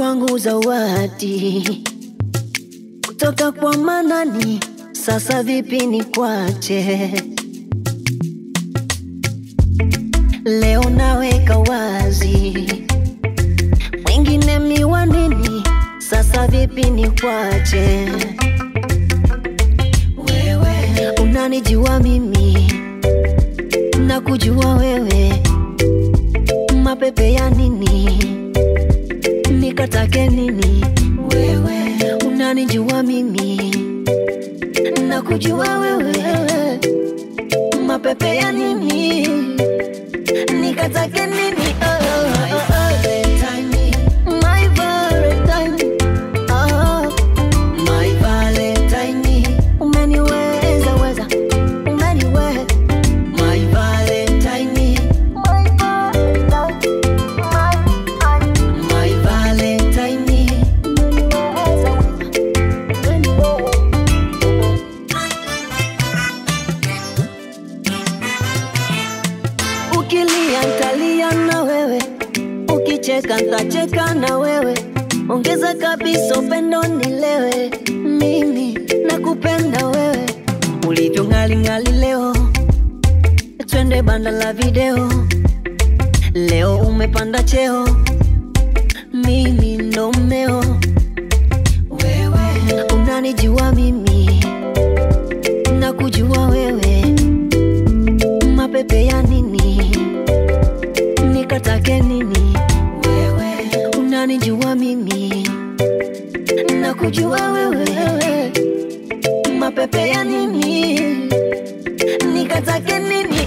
kwangu zawadi kutoka kwa Manani. Sasa vipi ni kwache? Leo naweka wazi, mwingine miwanini. Sasa vipi ni kwache? Wewe unanijua mimi na kujua wewe, mapepe ya nini? Nikatake nini? Wewe unanijua mimi na kujua wewe, mapepe ya nini? Nikatake nini? Oh, oh, oh, oh. My Valentine, oh, my Valentine. Umeniweza weza, umeniwe my Valentine, my Valentine, my Valentine. Umeniweza weza, umeniwe Ukilia ntalia na wewe, ukicheka ntacheka na wewe. Ongeza kabisa upendo nilewe, mimi nakupenda wewe, ulivyo ngali ngali leo. Twende banda la video, leo umepanda cheo, mimi ndo mmeo. Wewe unanijua mimi, nakujua wewe mapepe ya nini? Nikatake nini? Wewe unanijua mimi, nakujua wewe, mapepe ya nini? Nikatake nini?